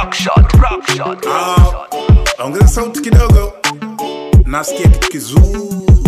rock shot, rock shot, rock shot. Ah, ongeza sauti kidogo, nasikia kitu kizuri.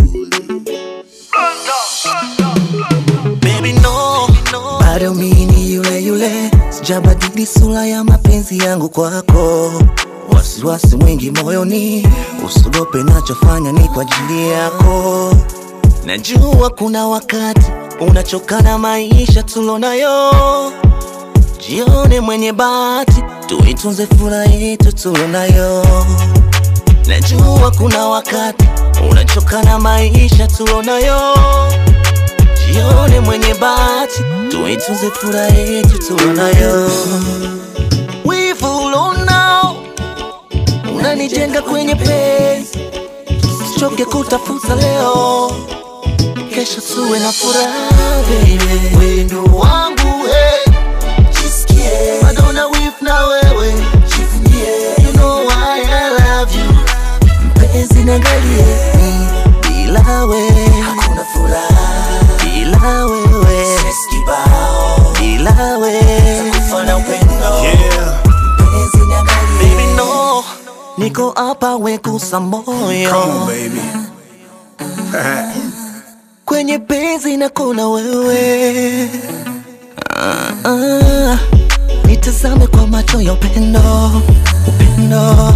Baby no, bado mini yule yule, sijabadili sura ya mapenzi yangu kwako. Wasiwasi mwingi moyoni, usiogope, nachofanya ni kwa ajili yako. Najua kuna wakati unachoka na maisha tulonayo, jione mwenye bahati, tuitunze furaha yetu tulonayo. Najua kuna wakati unachoka na maisha tulonayo jione mwenye bahati, tuitunze furaha yetu tunayo. Wivu ulonao unanijenga kwenye penzi, usichoke kutafuta leo, kesho tuwe na furaha baby. Wendo wangu hey, jisikie bado na wivu na wewe, jivunie, you know why I love you mpenzi, niangalie bila wewe hakuna furaha bila wewe kibao bila wewe kufana upendo Yeah, mpenzi niangalie baby no niko hapa wekusa come on moyo baby. kwenye penzi na kuna wewe ah, ah. nitazame kwa macho ya upendo upendo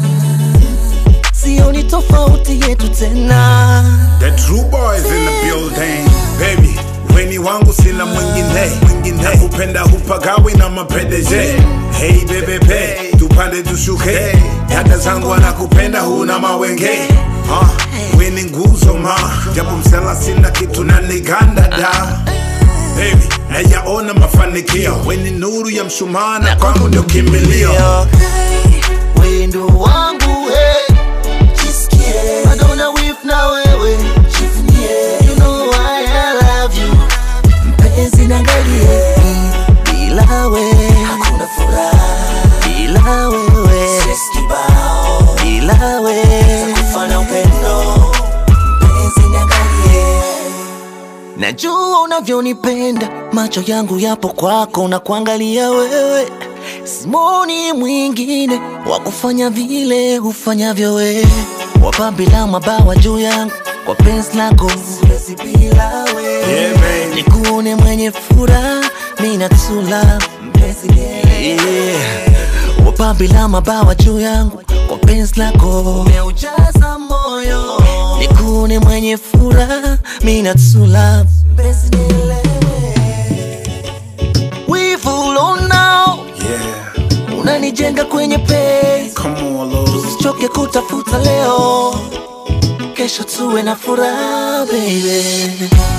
sioni tofauti yetu tena The true boys in the building, baby. Weni wangu sina mwingine, mwingine. Nakupenda hupagawi na mapendeje. Hey bebe be, tupande tushuke. Dada zangu anakupenda huna mawenge. Ah, weni nguzo ma, japo msela sina kitu na niganda da. Baby, nayaona mafanikio. Weni nuru ya mshumaa na kwangu ndio kimbilio. wendo wangu hey. jisikie bado na wivu na wewe jivunie you know why I love you mpenzi niangalie bila wewe hakuna furaha bila wewe kibao bila wewe kufana upendo mpenzi niangalie Najua unavyonipenda, macho yangu yapo kwako na kuangalia wewe. Simoni mwingine wa kufanya vile hufanyavyo wewe, wapambila mabawa juu yangu kwa penzi lako, siwezi bila wewe. Yeah, baby. Nikuone mwenye furaha, mimi natula mpenzi yeah. Wapambila mabawa juu yangu kwa penzi lako, umeujaza moyo. Nikuone mwenye furaha, mimi natula mpenzi nielewe. Wivu ulonao Yeah, unanijenga kwenye penzi, come on, Lord. usichoke kutafuta leo, kesho tuwe na furaha baby.